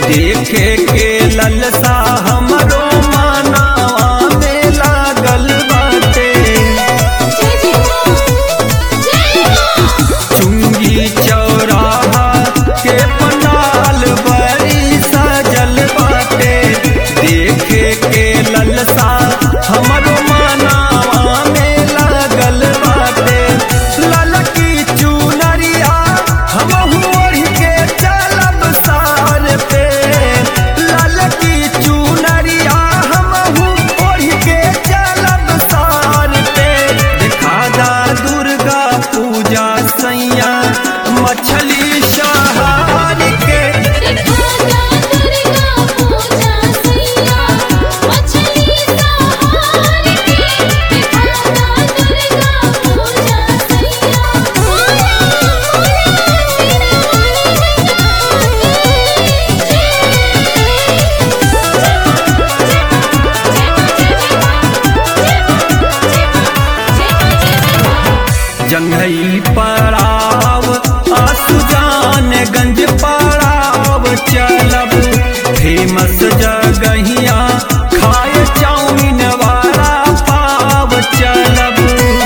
देखे के ललसा हमरो मानवा में लागल बाटे चुंगी चौराहा के पंडाल बड़ी सजल बाटे देखे के ललसा हमरो मानवा में लागल बाटे ललकी चुनरिया हमहू ओढ़ के चलब सार पे ललकी चुनरिया हमहू ओढ़ के चलब सार पे देखा दा दुर्गा पूजा सैया मछली शहर के जंघई पड़ाव आसुजान गंज पड़ाव चलब फेमस जगहिया खाए चाउमीन वाला पाव चलब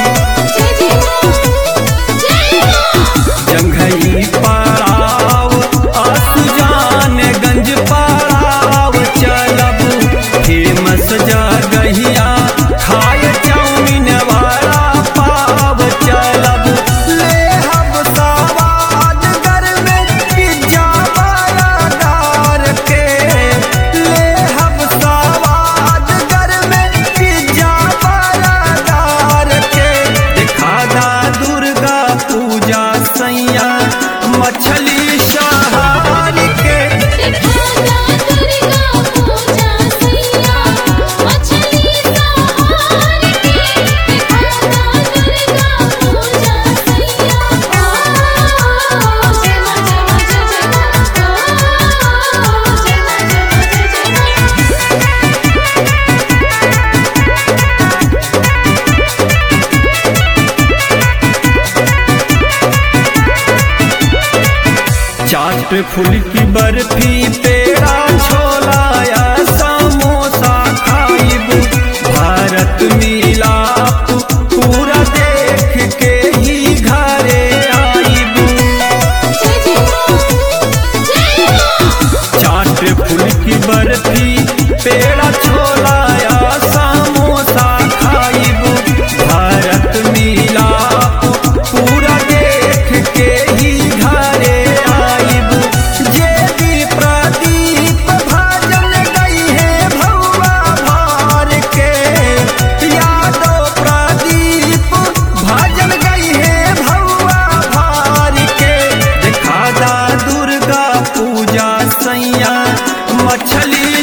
जंघई पड़ाव आसुजान गंज पड़ाव चलब फेमस जगहिया खाए चाउमीन वाला पाव चलब ले हम सवाद घर में पिज्जा वाला डार के ले हम सवाद घर में पिज्जा वाला डार के दिखा दा दुर्गा पूजा सैया मछली शहर के चाट फुल्की बर्फी पेड़ा छोला या समोसा खाइब भारत मिलाप पूरा देख के ही घरे आइब चाट फुल्की बर्फी पेड़ा छोला या समोसा खाइब भारत मिलाप पूरा देख के ही घरे आइब जे भी प्रदीप भजन गई है भौवा भार के यादव प्रदीप भजन गई है भौवा भार के दिखा दा दुर्गा पूजा सैया मछली